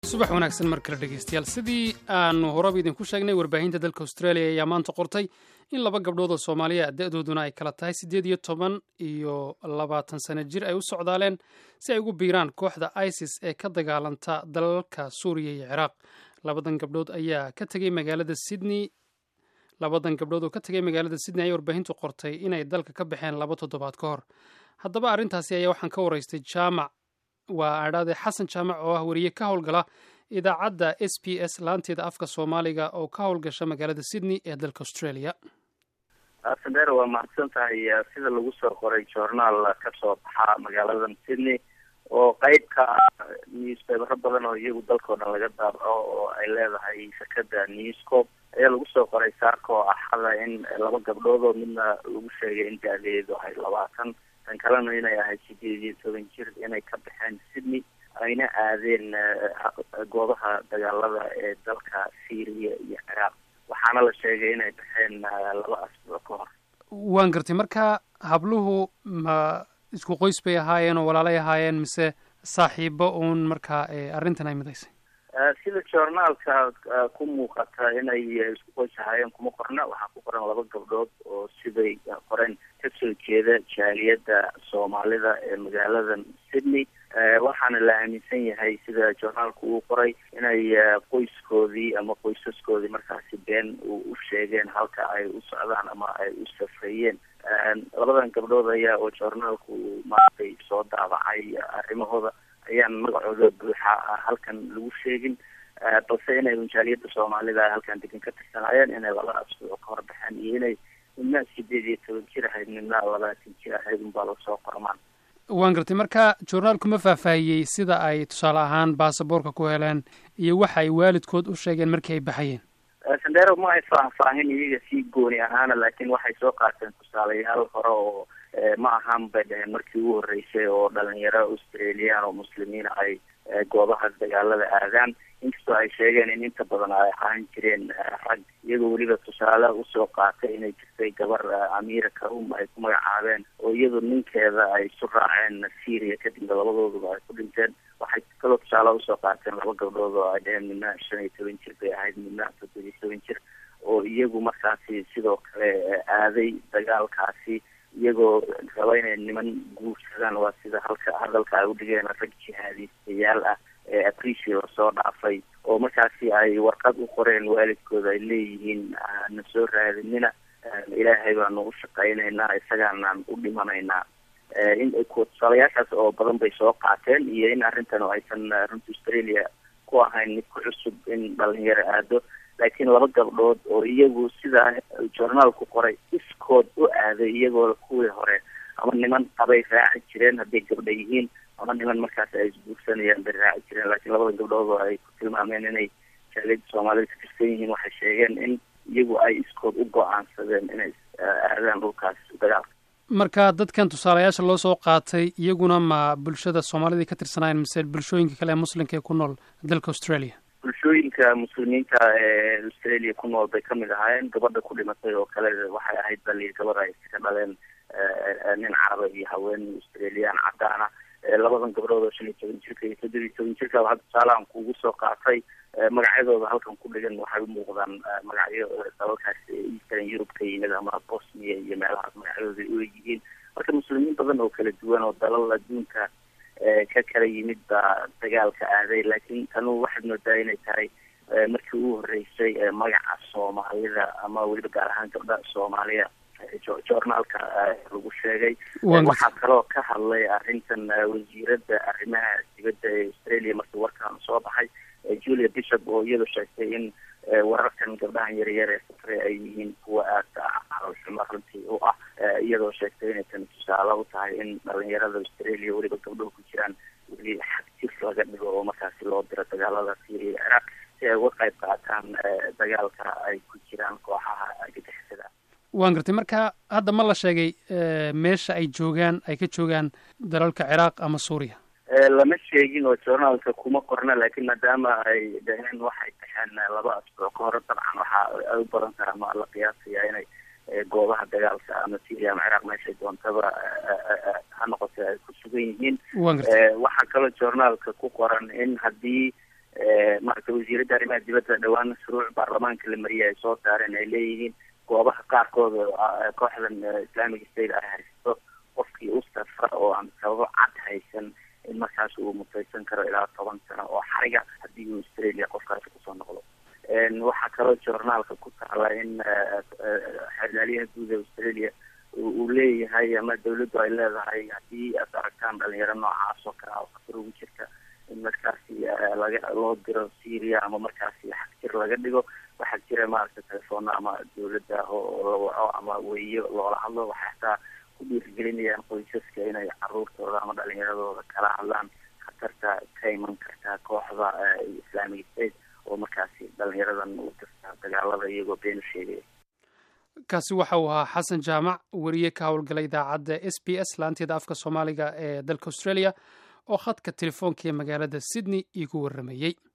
subax wanaagsan mar kale dhegeystayaal sidii aanu horaba idinku sheegnay warbaahinta dalka australia ayaa maanta qortay in laba gabdhood oo soomaaliya da-dooduna ay kala tahay siddeed iyo toban iyo labaatan sano jir ay u socdaaleen si ay ugu biiraan kooxda isis ee ka dagaalanta dalalka suuriya iyo ciraaq labadan gabdhood ayaa ka tegey magaalada sydney labadan gabdhood oo ka tegay magaalada sydney ayaa warbaahintu qortay inay dalka ka baxeen laba toddobaad ka hor haddaba arrintaasi ayaa waxaan ka waraystay jaamac waa adhaade xasan jaamac oo ah weriye ka howlgala idaacadda s b s laanteeda afka soomaaliga oo ka howlgasha magaalada sydney ee dalka australia sadeer waa mahadsan tahay sida lagu soo qoray journaal ka soo baxa magaaladan sydney oo qeyb ka ah newspapero badan oo iyagu dalkao dhan laga daabaco oo ay leedahay shirkada newscop ayaa lagu soo qoray saarka oo axada in laba gabdhood oo midna lagu sheegay in da-deedu ahay labaatan tan kalena inay ahayd sideed iyo toban jir inay ka baxeen sydney ayna aadeen goobaha dagaalada ee dalka syria iyo ciraaq waxaana la sheegay inay baxeen laba asbuuc ka hor waan gartay marka habluhu ma isku qoys bay ahaayeen oo walaalay ahaayeen mise saaxiibo uun markaa arrintan ay midaysay sida journaalka ku muuqata inay isku qoys ahaayeen kuma qorna waxaa ku qoran laba gabdhood oo siday qoreen kasoo jeeda jaaliyadda soomaalida ee magaaladan sydney waxaana la aaminsan yahay sida journaalku uu qoray inay qoyskoodii ama qoysaskoodii markaasi been u sheegeen halka ay u socdaan ama ay u safrayeen labadan gabdhood ayaa oo journaalku maaragtay soo daabacay arrimahooda ayaan magacooda buuxa halkan lagu sheegin balse inay jaaliyadda soomaalida ay halkan degan ka tirsanaayeen inay laba asbuuc ka hor baxeen iyo inay midna sideed iyo toban jir ahayd midna labaatan jir ahayd unbaa lasoo qormaan waan gartay marka journaalku ma faahfaahiyey sida ay tusaale ahaan baasaboorka ku heleen iyo waxa ay waalidkood u sheegeen markii ay baxayeen sandero ma ay faahfaahin iyaga sii gooni ahaana laakiin waxay soo qaateen tusaalayaal hore oo ma ahaan bay dhaheen markii ugu horreysay oo dhalinyaro australian oo muslimiina ay goobaha dagaalada aadaan inkastoo ay sheegeen in inta badan ay ahaan jireen rag iyagoo weliba tusaale usoo qaatay inay jirtay gabar amira karum ay ku magacaabeen oo iyadoo ninkeeda ay isu raaceen syria kadibna labadooduba ay ku dhinteen waxay kaloo tusaale usoo qaateen laba gabdhood oo ay dheheen midna shan iyo toban jir bay ahayd midna toddoba iyo toban jir oo iyagu markaasi sidoo kale aaday dagaalkaasi iyagoo raba inay niman guursadaan waa sida halka hadalka ay udhigeen rag jihaadiistayaal ah ee abrici lasoo dhaafay oo markaasi ay warqad u qoreen waalidkooda ay leeyihiin na soo raadinina ilaahay baanu u shaqaynaynaa isagaanaan u dhimanaynaa in tusaalayaashaas oo badan bay soo qaateen iyo in arrintan oo aysan runta australia ku ahayn mid ku cusub in dhalinyaro aado laakiin laba gabdhood oo iyagu sidaa journaalku qoray iskood u aaday iyagoo kuwii hore ama niman qabay raaci jireen hadday gabdha yihiin ama niman markaas ay isguursanayaan bay raaci jireen laakiin labada gabdhood oo ay ku tilmaameen inay jaaliyadda soomaalida ka tirsan yihiin waxay sheegeen in iyagu ay iskood u go-aansadeen inay aadaan dhulkaas dagaalka marka dadkan tusaalayaasha loo soo qaatay iyaguna ma bulshada soomaalida ka tirsanayen mise bulshooyinka kale ee muslimka ee ku nool dalka australia bulshooyinka muslimiinta ee australia ku nool bay kamid ahaayeen gabadha ku dhimatay oo kale waxay ahayd bali gabar ay iska dhaleen nin caraba iyo haween australian cadaana labadan gabdhood oo shan iyo toban jirka iyo toddoba iyo toban jirka waxaa tusaalahan kuugu soo qaatay magacyadooda halkan ku dhigan waxay umuuqdaan magacyo dalalkaas eastern europe ka yimid ama bosnia iyo meelahaas magacyadooda u yihiin marka muslimiin badan oo kala duwan oo dalal adduunka ka kala yimid baa dagaalka aaday laakiin tanu waxaad moodaa inay tahay markii ugu horeysay magaca soomaalida ama weliba gaar ahaan gabdha soomaaliya journaalka lagu sheegay waxaa kaloo ka hadlay arrintan wasiirada arrimaha dibadda ee australia markii warkan soo baxay julia bishop oo iyadoo sheegtay in wararkan gabdhahan yaryar ee safre ay yihiin kuwa aada xalolxumo runtii u ah iyadoo sheegtay inay tani tusaale u tahay in dhalinyarada australia weliba gabdhuhu ku jiraan weli xagjir laga dhigo oo markaasi loo diro dagaalada syria ciraaq si ay uga qayb qaataan dagaalka ay ku jiraan kooxaha gagixisada waan gartay marka hadda ma la sheegay meesha ay joogaan ay ka joogaan dalalka ciraaq ama suuriya lama sheegin oo journaalka kuma qorna laakiin maadaama ay dhaheen waxay baxeen laba asbuuc ka hore dabcan waxaa ay u badan karaa ma la qiyaasaya inay goobaha dagaalka ama syria ama ciraaq meeshay doontaba ha noqotay ay ku sugan yihiin waxaa kaloo journaalka ku qoran in haddii africa wasiiradda arrimaha dibadda dhowaan shuruuc baarlamaanka la mariyay ay soo saareen ay leeyihiin goobaha qaarkood kooxdan islamic state ay haysato qofkii u safra oo aan sababo cad haysan in markaas uu mutaysan karo ilaa toban sano oo xariga haddii uu australia qofkaasi kusoo noqdo waxaa kaloo journaalka ku taala in xeerlaaliyaha guud ee australia uu leeyahay ama dawladdu ay leedahay haddii aad aragtaan dhalinyaro noocaas oo kale oo khatar ugu jirta in markaasi laga loo diro syria ama markaasi xagjir laga dhigo waxaa jira maaragta telefoona ama dawladda oo la waco ama weyo loola hadlo waxay hataa ku dhiirigelinayaan qoysaska inay caruurtooda ama dhalinyaradooda kala hadlaan khatarta ka iman karta kooxda islamic state oo markaasi dhalinyaradan u dirta dagaalada iyagoo been u sheegaya kaasi waxa uu ahaa xasan jaamac weriye ka howlgalay idaacadda s b s laanteeda afka soomaaliga ee dalka australia oo khadka telefoonka ee magaalada sydney iigu warramayey